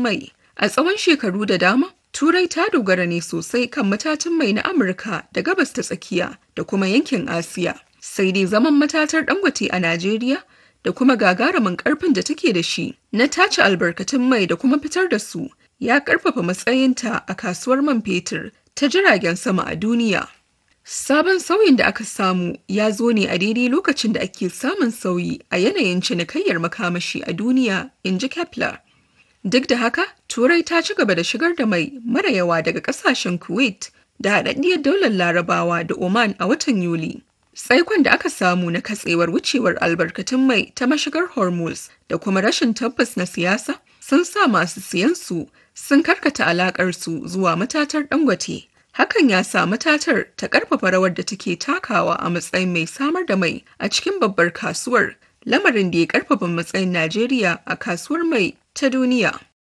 mai. A tsawon shekaru da dama, Turai ta dogara ne sosai kan matatan mai na Amurka da gabas ta tsakiya da kuma yankin Asiya. Sai dai zaman matatar Dangote a Najeriya da kuma gagarumin karfin da take da shi na tace albarkatun mai da kuma fitar da su ya karfafa matsayinta a kasuwar man fetur ta jiragen sama a duniya. Sabon sauyin da aka samu ya zo ne a daidai lokacin da ake samun sauyi a yanayin cinikayyar makamashi a duniya, in ji Kepler. Duk da haka, Turai ta ci gaba da shigar da mai mara yawa daga kasashen Kuwait da haɗaɗɗiyar daular Larabawa da Oman a watan Yuli. Tsaikon da aka samu na katsewar wucewar albarkatun mai ta mashigar Hormuz da kuma rashin tabbas na siyasa sun sa masu siyansu sun karkata alakarsu zuwa matatar Dangote. Hakan ya sa matatar ta ƙarfafa rawar da take takawa a matsayin mai samar da mai a cikin babbar kasuwar, lamarin da ya ƙarfafa matsayin Najeriya a kasuwar mai ta duniya.